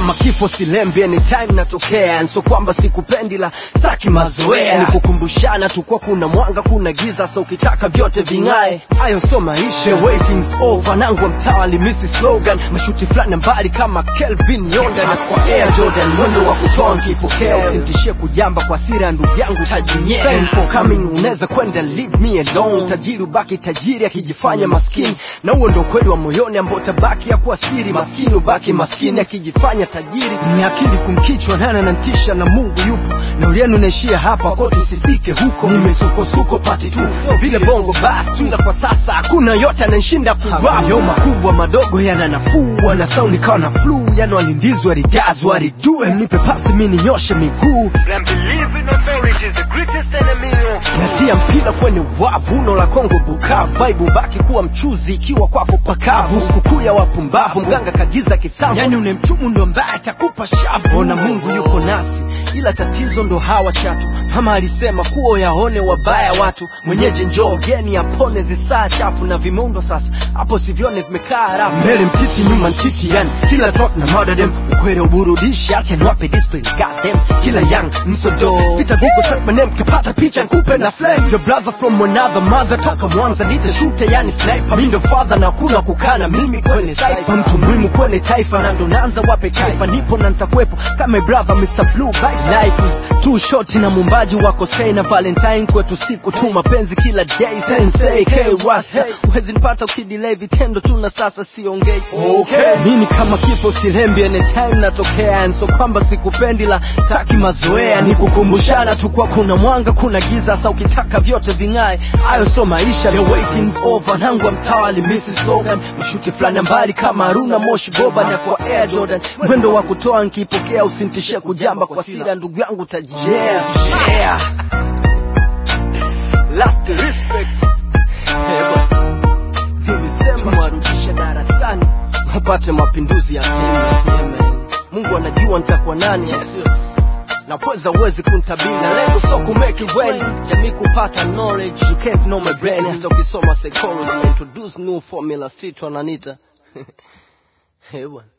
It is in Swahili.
kama kifo silembi anytime natokea so kwamba sikupendi la staki mazoea ni kukumbushana tu kwa kuna mwanga kuna giza so ukitaka vyote ving'ae hayo so maisha waiting's over nangwa mtaa limisi slogan mashuti fulani mbali kama kelvin yonda na kwa air jordan mwendo wa kutoa nkipokea usimtishie kujamba kwa sira ndugu yangu tajinyea Thanks for coming unaweza kwenda leave me alone tajiri ubaki tajiri akijifanya maskini na huo ndo kweli wa moyoni ambao tabaki ya kuwa siri maskini ubaki maskini akijifanya tajiri ni akili kumkichwa nana nantisha na mungu yupo na ulienu naishia hapa ko tusifike huko nimesukosuko pati tu vile bongo bas tu ila kwa sasa hakuna yote ananshinda kuwayo makubwa madogo yana nafuu wana saundi kawa na flu yani walindizwa walidazwa walidue mnipe pasi mi ninyoshe miguu And believe in authority is the greatest enemy of natia mpira kwenye wavu uno la kongo bukavu vaibu baki kuwa mchuzi ikiwa kwako pakavu sikukuu ya wapumbavu mganga kagiza kisambo yani unemchumu ndo mbaya atakupa shavu ona mungu yuko nasi ila tatizo ndo hawa chatu mama alisema kuwa yaone wabaya watu mwenyeji njoo geni apone zisaa chafu na vimundo sasa hapo sivyone vimekaa rafu mbele mtiti nyuma ntiti yani kila talk na murder them ukwere uburudishi acha niwape discipline got them kila young msodo pita google search my name kapata picha nkupe na flame your brother from another mother toka mwanza nite shute yani sniper mi ndo father na kuna kukana mimi kwenye cypher mtu muhimu kwenye taifa na ndo naanza wape taifa nipo na nitakuwepo kama brother Mr. Blue Vice life is too short na mumbaji wako say na valentine kwetu siku tu mapenzi kila day sensei k rasta huwezi nipata ukidelay vitendo tu na sasa siongei okay mimi kama kifo silembi anytime natokea and so kwamba sikupendi la staki mazoea ni kukumbushana tu kwa kuna mwanga kuna giza sa ukitaka vyote ving'ae hayo so maisha the waiting's over nangwa mtawali Mrs. Logan mshuti fulani mbali kama Haruna Moshi Boba na kwa Air Jordan mwendo wa kutoa nkipokea usintishie kujamba kwa sira ndugu yangu tajia yeah, yeah. last respect hey, bwana. nilisema mwarudishe darasani wapate mapinduzi ya Kenya yeah, man. Mungu anajua nitakuwa nani yes. na pweza uwezi kuntabiri na lengo so kumake it well jamii kupata knowledge you can't know my brain hata ukisoma psychology introduce new formula street wananita hey, bwana